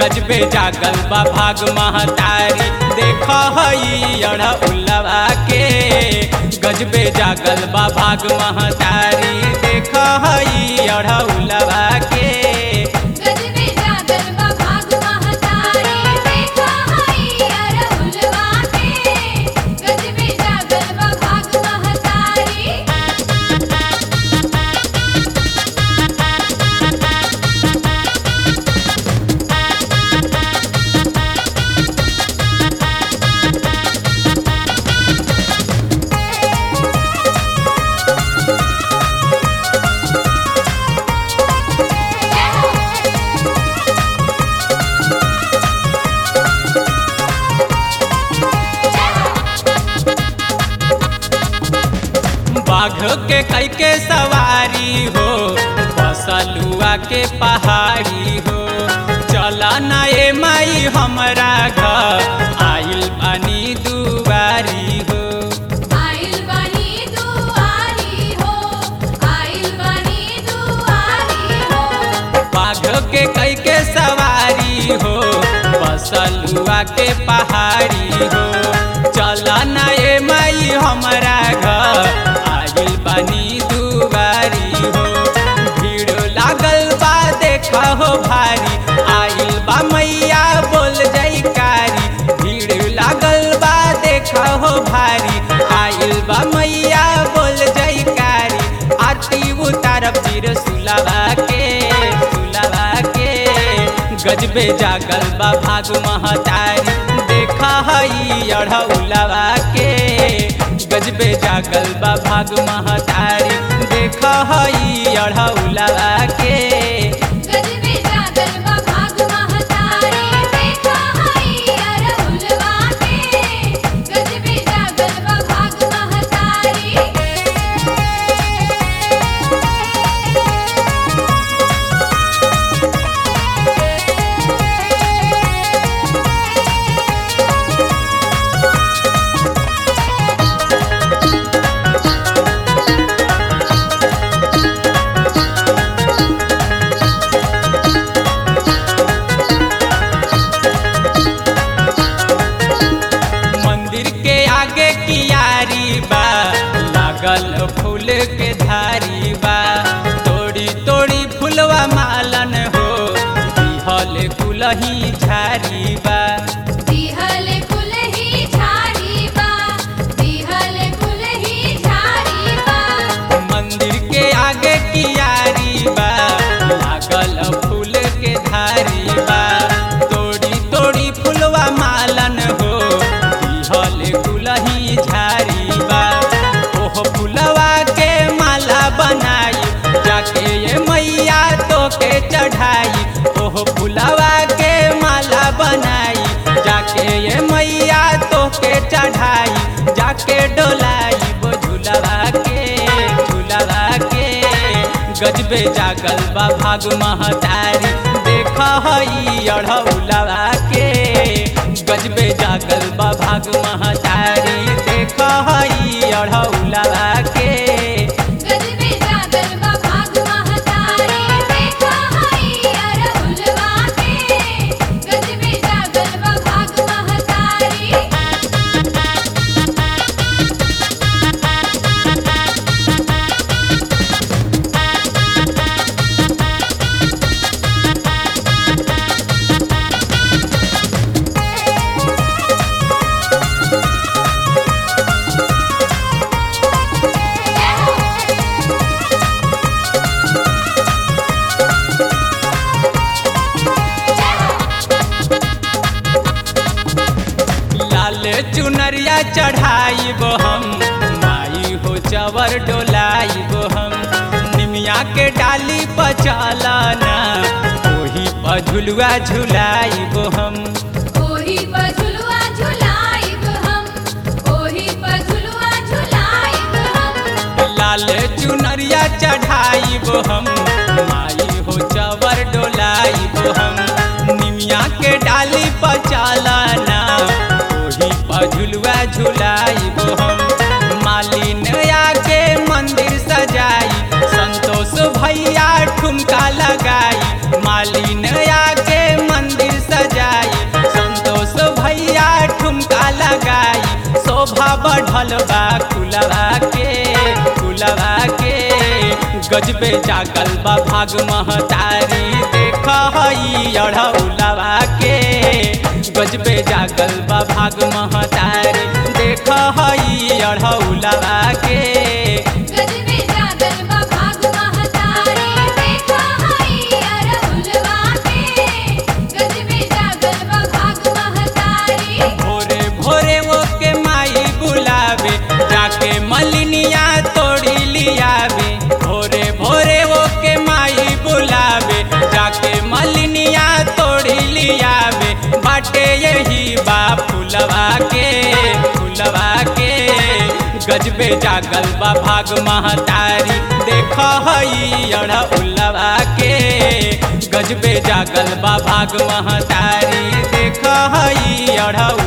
गजबे जागल बा भाग महतारी देख हई अड़उलवा के गजबे जागल बा भाग महतारी देख हई अड़उलवा के गजबे जागल बा भाग महतारी देखा हई अरहुलवा के गजबे जागल बा भाग महतारी बाघ के कई के सवारी हो बसलुआ के पहाड़ी हो चला ना ए माई हमरा घर आइल पानी दुआरी हो आइल बनी दुआरी हो आइल बनी दुआरी हो बाघ के कई के सवारी हो बसलुआ के पहाड़ी हो चला ना ए माई हमरा घर आइल पानी दुआरी हो भीड़ लागल बा देखा हो भारी आइल बा मैया बोल जयकारी भीड़ लागल बा देखा हो भारी आइल बा मैया बोल जयकारी आरती उतारब चिर सुलवा के सुलवा के गजबे जागल बा भाग महतारी देखा हई अढ़उलवा के गजबे जागल बा भाग महतारी देखा हई अढ़उलवा के गजबे जागल बा भाग महतारी देखा हई अरहुलवा के गजबे जागल बा भाग महतारी मंदिर के आगे कियारी बा लागल फूल के धारी बा तोड़ी तोड़ी फूलवा मालन हो दिहल कुलही झारी बा दिहल कुलही झाड़ी बा दिहल कुलही झाड़ी बा मंदिर के आगे कियारी बा लागल फूल के धारी बा तोड़ी तोड़ी फूलवा मालन हो दिहल कुलही झारी बा ओह फूलवा के माला बनाई जाके ये मैया तो के चढ़ाई ओह फूलवा के माला बनाई जाके ये मैया तो के चढ़ाई जाके डोलाई वो झूलवा के झूलवा के गजबे जागल बा भाग महतारी देख हई अढ़उलवा के गजबे जागल बा भाग महतारी देख हई अढ़उलवा के गजबे जागल बा भाग महतारी देखा हई अरहुलवा के गजबे जागल बा भाग महतारी लाल चुनरिया चढ़ाई बो हम माई हो चवर डोलाई बो हम निमिया के डाली पचालाना ओही पझुलुआ झुलाई बो हम ओही पर झुलुआ झुलाइब हम ओही पर झुलुआ झुलाइब हम लाल चुनरिया चढ़ाई बो हम माई हो चवर डोलाई बो हम निमिया के डाली पचालाना ओही पझुलुआ झुलाई बो हम मालिन आके मंदिर सजाई संतोष भैया ठुमका लगाई मालिन आके मंदिर चढ़ल बा कुलवा के कुलवा के गजबे जागल बा भाग महतारी देख हई अढ़ौलवा के गजबे जागल बा भाग महतारी देख हई अढ़ौलवा के गजबे जागल बा भाग महतारी देखा हई अरहुलवा के गजबे जागल बा भाग महतारी भोरे भोरे वो के माई बुलावे जाके मलिनिया तोड़ी लियावे भोरे भोरे वो के माई बुलावे जाके मलिनिया तोड़ी लियावे बाटे यही बा फुलवा के फुलवा के गजबे जागल बा भाग महतारी देख हई अढ़उलवा के गजबे जागल बा भाग महतारी देख हई अढ़उ